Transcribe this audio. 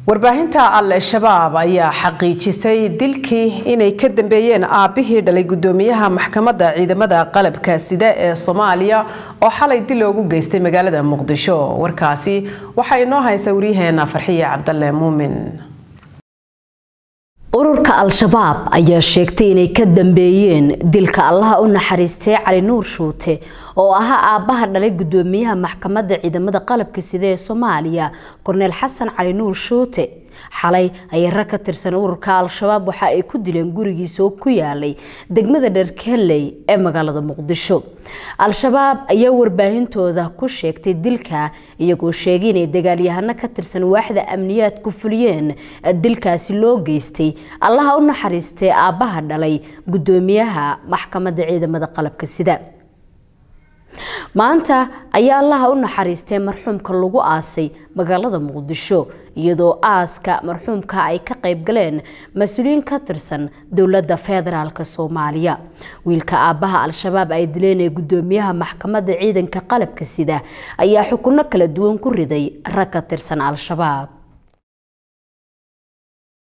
warbaahinta al-shabaab ayaa xaqiijisay dilkii inay ka dambeeyeen aabihii dhalay gudoomiyaha maxkamadda ciidamada qalabka sida ee soomaaliya oo xalay dil loogu geystay magaalada muqdisho warkaasi waxaa inoo haysa waryaheena farxiye cabdalle muumin ururka al-shabaab ayaa sheegtay inay ka dambeeyeen dilka allaha u naxariistay cali nuur shuute oo ahaa aabbaha dhalay gudoomiyaha maxkamadda ciidamada qalabka sida ee soomaaliya korneel xasan cali nuur shuute xalay ayay rag ka tirsan ururka al-shabaab waxa ay ku dileen gurigiisa oo ku yaalay degmada dherkeley ee magaalada muqdisho al-shabaab ayaa warbaahintooda ku sheegtay dilka iyagoo sheegay inay dagaalyahano ka tirsan waaxda amniyaad ku fuliyeen dilkaasi loo geystay allaha u naxariistay aabbaha dhalay gudoomiyaha maxkamadda ciidamada qalabka sida maanta ayaa allaha u naxariistay marxuumka lagu aasay magaalada muqdisho iyadoo aaska marxuumka ay ka qayb galeen mas-uuliyiin ka tirsan dowladda federaalk soomaaliya wiilka aabbaha al-shabaab ay dileen ee gudoomiyaha maxkamadda ciidanka qalabka sida ayaa xukuno kala duwan ku riday rag ka tirsan al-shabaab